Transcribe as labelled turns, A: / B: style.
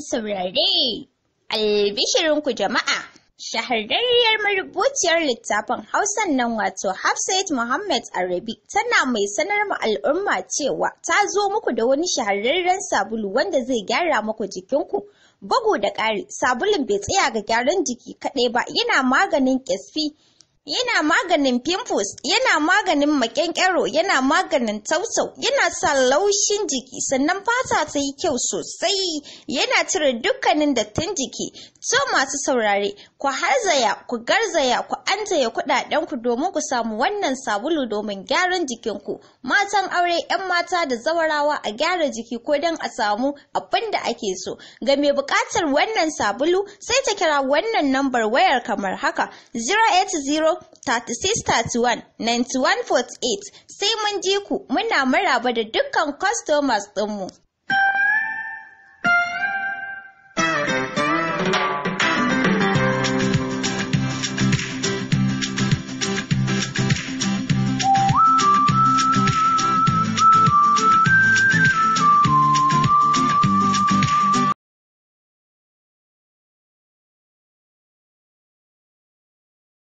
A: saurare. Albishirinku jama'a, shahararriyar marubuciyar littafin Hausan nan wato Hafsat Muhammad Arabi tana mai sanar ma al'umma cewa ta zo muku da wani shahararren sabulu wanda zai gyara muku jikinku. Bugu da ƙari, sabulun bai tsaya ga gyaran jiki kaɗai ba, yana maganin ƙyasfi. Yana maganin pimples, yana maganin maƙyanƙyaro, yana maganin tausau, yana sa laushin jiki, sannan fata ta yi kyau sosai, yana cire dukkanin dattin jiki. So masu saurare, ku harzaya, ku garzaya, ku antaya kuɗaɗenku domin ku samu wannan sabulu domin gyaran jikinku. Matan aure, 'yan mata da zawarawa a gyara jiki ko don a samu abin da ake so. Ga mai buƙatar wannan sabulu, sai ta kira wannan nambar wayar kamar haka, 080 3631 9148 sai mun ji ku muna maraba da dukkan customers ɗinmu.